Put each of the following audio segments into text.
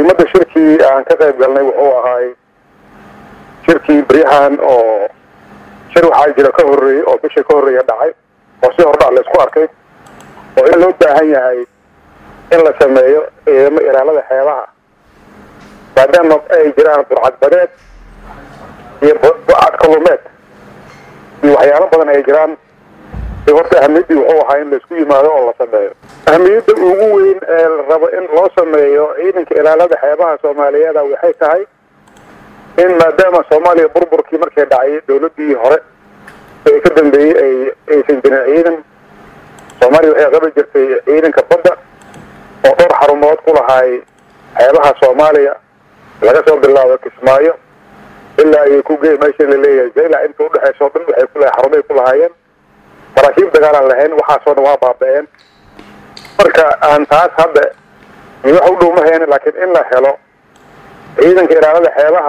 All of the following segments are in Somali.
muhiimadda shirkii aan ka qayb galnay wuxuu ahaay shirkii beryahan oo shir waxaa jira ka horreeyey oo bishii ka horreeya dhacay oo si hordhac la isku arkay oo in loo baahan yahay in la sameeyo ciidamo ilaalada xeebaha maadaama ay jiraan burcad badeed iyo burcad kalumeed iyo waxyaalo badan ay jiraan horta ahamiyaddii wuxuu ahaa in laisku yimaado oo la sameeyo ahamiyadda ugu weyn ee la rabo in loo sameeyo ciidanka ilaalada xeebaha soomaaliyeeda waxay tahay in maadaama soomaaliya burburkii markay dhacay dawladdii hore ee ka dambeeyey ay aysan jirin ciidan soomaaliya waxay qabi jirtay ciidanka badda oo dhowr xarumood ku lahaay xeebaha soomaaliya laga soo bilaabo kismaayo ilaa ay ku gey meesha la leeyahay zayla inta udhexayso o dhan waxay ku lahay xarumay ku lahaayeen maraakiib dagaalaan lahayn waxaasoo dhan waa baaba-een marka aan taas hadda wax u dhow ma haynin laakiin in la helo ciidanka ilaalada xeebaha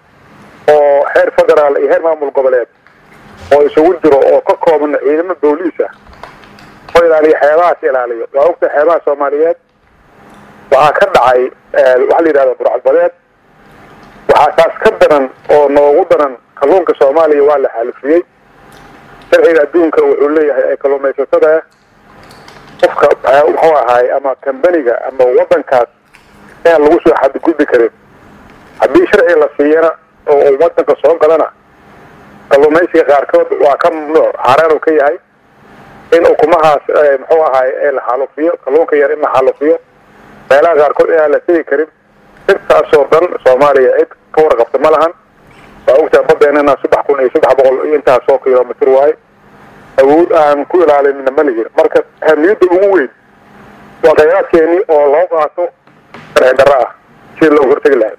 oo heer federaal iyo heer maamul goboleed oo isugu jiro oo ka kooban ciidamo booliisa oo ilaaliyo xeebahaas ilaaliyo waa ogta xeebaha soomaaliyeed waxaa ka dhacay waxa la yidhahda burcad badeed waxaa taas ka daran oo noogu daran kalluunka soomaaliya waa la xaalifiyey sharciga adduunka wuxuu leeyahay ay kalluumaysatada qofka wuxuu ahaay ama kambaniga ama wadankaas inaan lagu soo xadgudbi karin haddii sharci la siiyana oo uu wadanka soo galana kalluumaysiga qaarkood waa ka mamnuuc xaaraan uu ka yahay in ukumahaas muxuu ahaay la xaalufiyo kalluunka yar in la xaalufiyo meelaha qaarkood inaan la tegi karin intaasoo dhan soomaaliya cid ka warqabta ma lahan waa ogtaha badeenana saddex kun iyo saddex boqol iyo intaasoo kilomitr waaye awood aan ku ilaalinina ma lihin marka ahamiyadda ugu weyn waa khayraadkeeni oo loo qaato sharci darro ah sida loogu hortegi lahay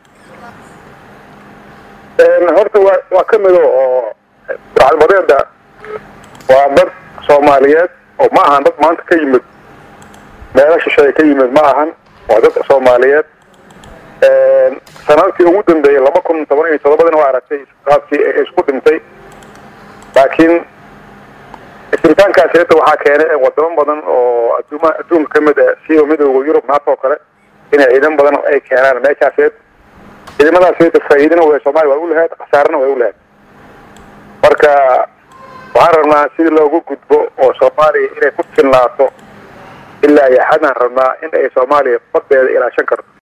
horta waa waa ka mido oo burcadbadeeda waa dad soomaaliyeed oo ma ahan dad maanta ka yimid meelo shisheeye ka yimid ma ahan waa dad soomaaliyeed sanadkii ugu dambeeyey laba kun toban iyo todobadina waa aragtay qaabkii isku dhintay laakiin isbitaankaasi hata waxaa keenay wadamo badan oo adduuma adduunka ka mid ah siiba midooda yurub naata oo kale inay ciidan badan ay keenaan meeshaaseed ciidamadaas hata faa'iidana way soomaaliya waa u lahayd khasaarana way u lahayd marka waxaan rabnaa sidii loogu gudbo oo soomaaliya inay ku filnaato ilaa iyo xadaan rabnaa in ay soomaaliya badeeda ilaashan karto